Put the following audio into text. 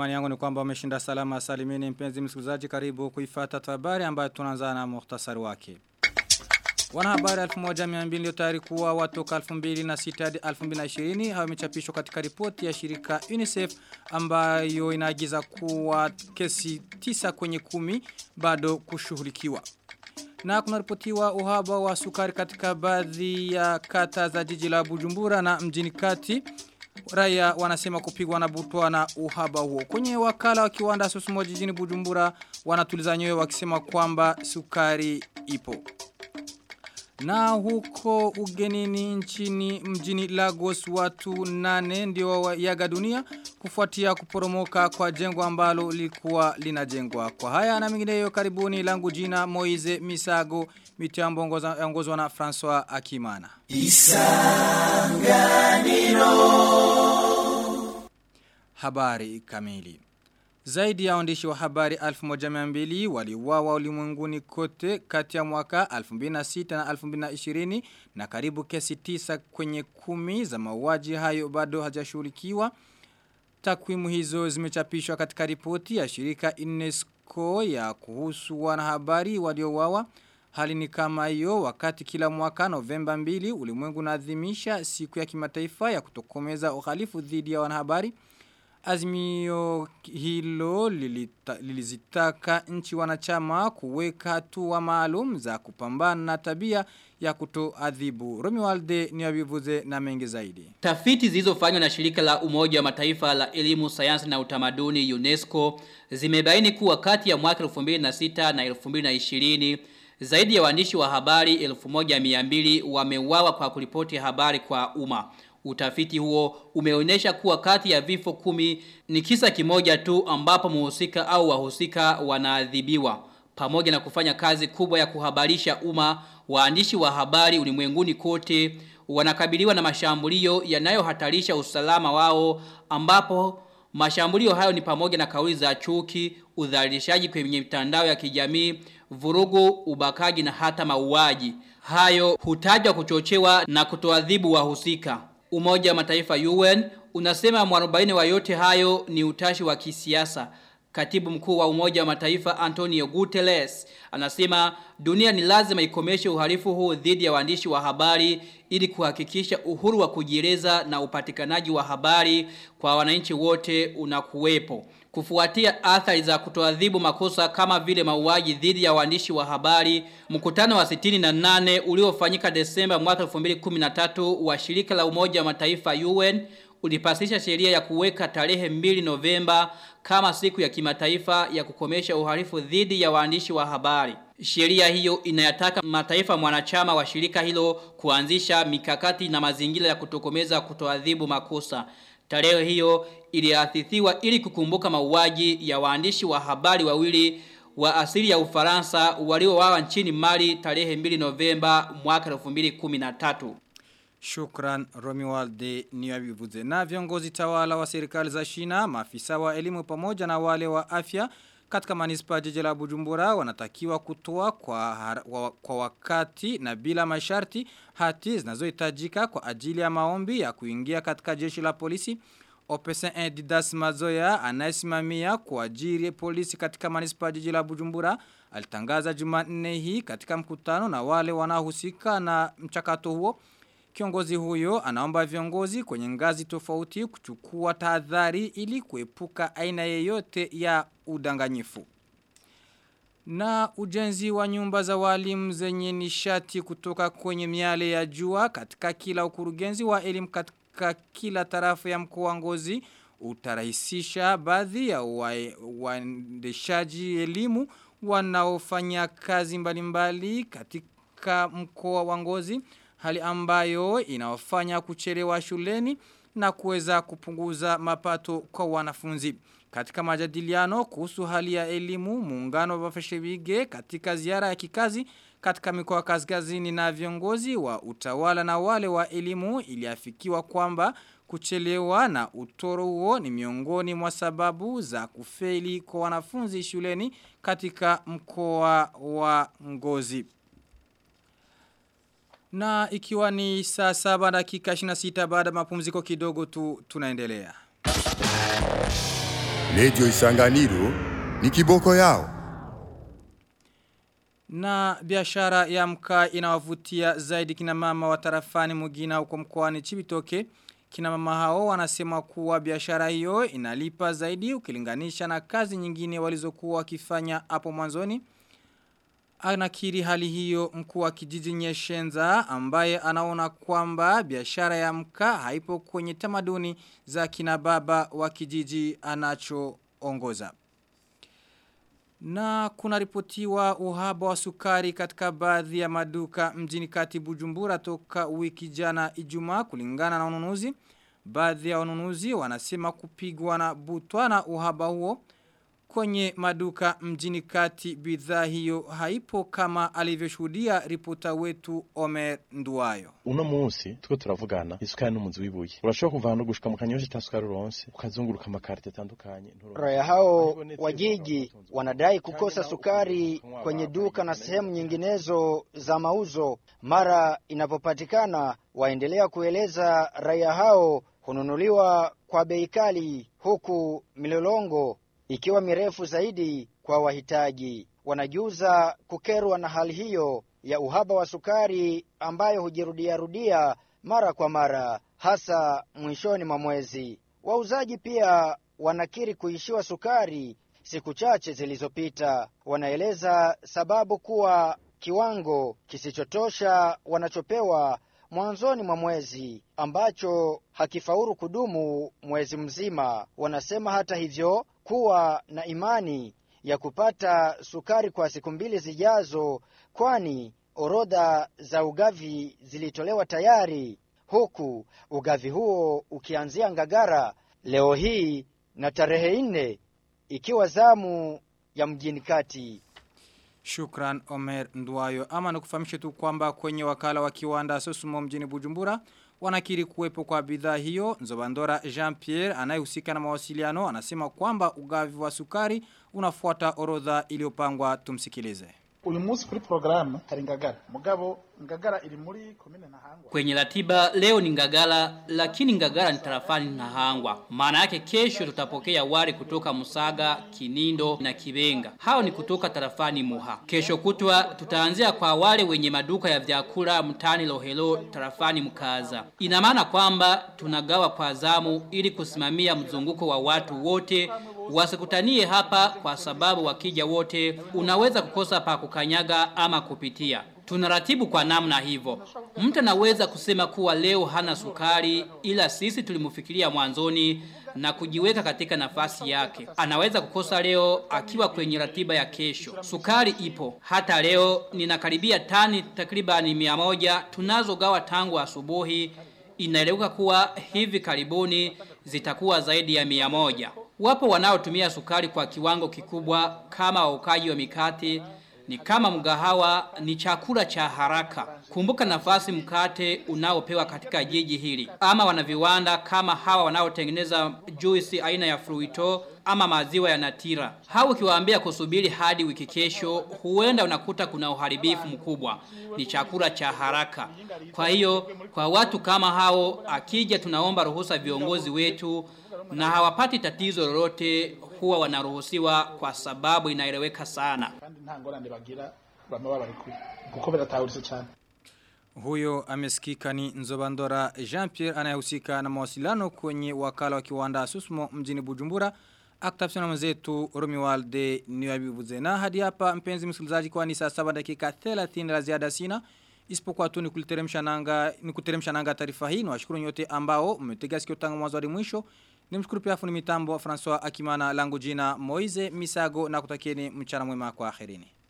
imani yangu ni kwamba umeshinda salama salimini mpenzi msikilizaji karibu kuifata habari ambayo tunaanza na muhtasari wake. Wanahabari 1200 tayari kuwa watoka 2006 hadi 2020 hawa imechapishwa katika ripoti ya shirika UNICEF ambayo inaagiza kuwa kesi tisa kwenye kumi bado kushughulikiwa. Na kunaripotiwa uhaba wa sukari katika baadhi ya kata za jiji la Bujumbura na mjini kati. Raia wanasema kupigwa na butwa na uhaba huo. Kwenye wakala wa kiwanda Sosumo jijini Bujumbura wanatuliza nyoyo wakisema kwamba sukari ipo. Na huko ugenini nchini mjini Lagos watu nane ndio yaga dunia kufuatia kuporomoka kwa jengo ambalo lilikuwa linajengwa. Kwa haya na mingineyo karibuni langu jina Moize Misago mitambo ongozwa na François Akimana. Isanganiro Habari kamili zaidi ya waandishi wa habari 1200 waliuawa ulimwenguni kote kati ya mwaka 2006 na 2020 na karibu kesi tisa kwenye kumi za mauaji hayo bado hajashughulikiwa. Takwimu hizo zimechapishwa katika ripoti ya shirika UNESCO ya kuhusu wanahabari waliouawa. Hali ni kama hiyo wakati kila mwaka Novemba 2 ulimwengu unaadhimisha siku ya kimataifa ya kutokomeza uhalifu dhidi ya wanahabari. Azimio hilo lilita, lilizitaka nchi wanachama kuweka hatua maalum za kupambana na tabia ya kutoadhibu. Romualde ni wabivuze na mengi zaidi. Tafiti zilizofanywa na shirika la umoja wa mataifa la elimu, sayansi na utamaduni UNESCO zimebaini kuwa kati ya mwaka 2006 na 2020 zaidi ya waandishi wa habari 1200 wameuawa kwa kuripoti habari kwa umma. Utafiti huo umeonyesha kuwa kati ya vifo kumi ni kisa kimoja tu ambapo muhusika au wahusika wanaadhibiwa. Pamoja na kufanya kazi kubwa ya kuhabarisha umma, waandishi wa habari ulimwenguni kote wanakabiliwa na mashambulio yanayohatarisha usalama wao ambapo mashambulio hayo ni pamoja na kauli za chuki, udhalilishaji kwenye mitandao ya kijamii, vurugu, ubakaji na hata mauaji. Hayo hutajwa kuchochewa na kutoadhibu wahusika. Umoja wa mataifa UN unasema mwarobaini wa yote hayo ni utashi wa kisiasa. Katibu mkuu wa umoja wa mataifa Antonio Guterres anasema dunia ni lazima ikomeshe uhalifu huu dhidi ya waandishi wa habari ili kuhakikisha uhuru wa kujieleza na upatikanaji wa habari kwa wananchi wote unakuwepo. Kufuatia athari za kutoadhibu makosa kama vile mauaji dhidi ya waandishi wa habari, mkutano wa 68 uliofanyika Desemba mwaka 2013 wa shirika la Umoja wa Mataifa UN ulipasisha sheria ya kuweka tarehe 2 Novemba kama siku ya kimataifa ya kukomesha uhalifu dhidi ya waandishi wa habari. Sheria hiyo inayataka mataifa mwanachama wa shirika hilo kuanzisha mikakati na mazingira ya kutokomeza kutoadhibu makosa. Tarehe hiyo iliathithiwa ili kukumbuka mauaji ya waandishi wa habari wawili wa asili ya Ufaransa waliowawa nchini Mali tarehe 2 Novemba mwaka 2013. Shukran Romualde Niyabivuze. Na viongozi tawala wa serikali za China, maafisa wa elimu pamoja na wale wa afya katika manispa jiji la Bujumbura wanatakiwa kutoa kwa, wa, kwa wakati na bila masharti hati zinazohitajika kwa ajili ya maombi ya kuingia katika jeshi la polisi. Opesen Edidas Mazoya anayesimamia kuajiri polisi katika manispa jiji la Bujumbura alitangaza Jumanne hii katika mkutano na wale wanaohusika na mchakato huo. Kiongozi huyo anaomba viongozi kwenye ngazi tofauti kuchukua tahadhari ili kuepuka aina yeyote ya udanganyifu. Na ujenzi wa nyumba za walimu zenye nishati kutoka kwenye miale ya jua katika kila ukurugenzi wa elimu katika kila tarafa ya mkoa ngozi utarahisisha baadhi ya waendeshaji elimu wanaofanya kazi mbalimbali katika mkoa wa ngozi hali ambayo inawafanya kuchelewa shuleni na kuweza kupunguza mapato kwa wanafunzi. Katika majadiliano kuhusu hali ya elimu, muungano wa Feshebige katika ziara ya kikazi katika mikoa kaskazini na viongozi wa utawala na wale wa elimu iliafikiwa kwamba kuchelewa na utoro huo ni miongoni mwa sababu za kufeli kwa wanafunzi shuleni katika mkoa wa Ngozi. Na ikiwa ni saa saba dakika 26 baada mapumziko kidogo tu tunaendelea. Radio Isanganiro ni kiboko yao. Na biashara ya mkaa inawavutia zaidi kina mama wa tarafani Mugina huko mkoani Chibitoke. Kina mama hao wanasema kuwa biashara hiyo inalipa zaidi ukilinganisha na kazi nyingine walizokuwa wakifanya hapo mwanzoni. Anakiri hali hiyo mkuu wa kijiji Nyeshenza ambaye anaona kwamba biashara ya mkaa haipo kwenye tamaduni za kina baba wa kijiji anachoongoza. Na kuna ripotiwa uhaba wa sukari katika baadhi ya maduka mjini kati bujumbura toka wiki jana ijumaa kulingana na ununuzi. Baadhi ya wanunuzi wanasema kupigwa na butwa na uhaba huo kwenye maduka mjini kati bidhaa hiyo haipo kama alivyoshuhudia ripota wetu Omer Nduwayo. uno munsi tuko turavugana isukari n'umuzi w'ibuye urashobora kuva hano gushika mu kanyosha ta sukari uronse ukazunguruka amakarite atandukanye nturonke. Raia hao wa jiji wanadai kukosa sukari kwenye duka na sehemu nyinginezo za mauzo. Mara inapopatikana, waendelea kueleza raia hao hununuliwa kwa bei kali, huku milolongo ikiwa mirefu zaidi kwa wahitaji. Wanajuza kukerwa na hali hiyo ya uhaba wa sukari ambayo hujirudiarudia mara kwa mara, hasa mwishoni mwa mwezi. Wauzaji pia wanakiri kuishiwa sukari siku chache zilizopita. Wanaeleza sababu kuwa kiwango kisichotosha wanachopewa mwanzoni mwa mwezi ambacho hakifaulu kudumu mwezi mzima. Wanasema hata hivyo kuwa na imani ya kupata sukari kwa siku mbili zijazo, kwani orodha za ugavi zilitolewa tayari, huku ugavi huo ukianzia Ngagara leo hii na tarehe nne ikiwa zamu ya mjini kati. Shukran Omer Nduwayo. Ama nikufahamishe tu kwamba kwenye wakala wa kiwanda Sosumo mjini Bujumbura wanakiri kuwepo kwa bidhaa hiyo. Nzobandora Jean Pierre anayehusika na mawasiliano anasema kwamba ugavi wa sukari unafuata orodha iliyopangwa tumsikilize. uyu munsi kuri porogaramu hari ngagara mugabo ngagara iri muri komine ntahangwa Kwenye ratiba leo ni Ngagala lakini Ngagala ni tarafani Nahangwa. Maana yake kesho tutapokea wari kutoka Musaga, Kinindo na Kibenga. Hao ni kutoka tarafani Muha. Kesho kutwa tutaanzia kwa wale wenye maduka ya vyakula mtani Lohelo tarafani Mkaza. Ina maana kwamba tunagawa kwa zamu ili kusimamia mzunguko wa watu wote wasikutanie hapa kwa sababu wakija wote unaweza kukosa pa kukanyaga ama kupitia. Tunaratibu kwa namna hivyo. Mtu anaweza kusema kuwa leo hana sukari ila sisi tulimfikiria mwanzoni na kujiweka katika nafasi yake. Anaweza kukosa leo akiwa kwenye ratiba ya kesho. Sukari ipo. Hata leo ninakaribia tani takribani mia moja tunazogawa tangu asubuhi. Inaeleweka kuwa hivi karibuni zitakuwa zaidi ya mia moja. Wapo wanaotumia sukari kwa kiwango kikubwa kama waukaji wa mikate ni kama mgahawa ni chakula cha haraka. Kumbuka nafasi mkate unaopewa katika jiji hili. Ama wana viwanda kama hawa wanaotengeneza juisi aina ya fruito ama maziwa ya natira. Hao ukiwaambia kusubiri hadi wiki kesho, huenda unakuta kuna uharibifu mkubwa. Ni chakula cha haraka. Kwa hiyo, kwa watu kama hao, akija tunaomba ruhusa viongozi wetu na hawapati tatizo lolote huwa wanaruhusiwa kwa sababu inaeleweka sana. kandi nta ngorane bagira bama babarekuye kuko biratahuritse cyane Huyo amesikika ni Nzobandora Jean Pierre anayehusika na mawasiliano kwenye wakala wa kiwanda Susmo mjini Bujumbura. Akitafsina mwenzetu Romualde Niwabibuze. Na hadi hapa mpenzi msikilizaji kwa ni saa 7 dakika 30 la ziada sina. Isipokuwa tu ni kuteremsha nanga ni kuteremsha nanga taarifa hii. Nawashukuru nyote ambao mmetega sikio tangu mwanzo hadi mwisho. Nimshukuru pia fundi mitambo François Akimana langu jina Moize Misago na kutakieni mchana mwema kwa akhirini.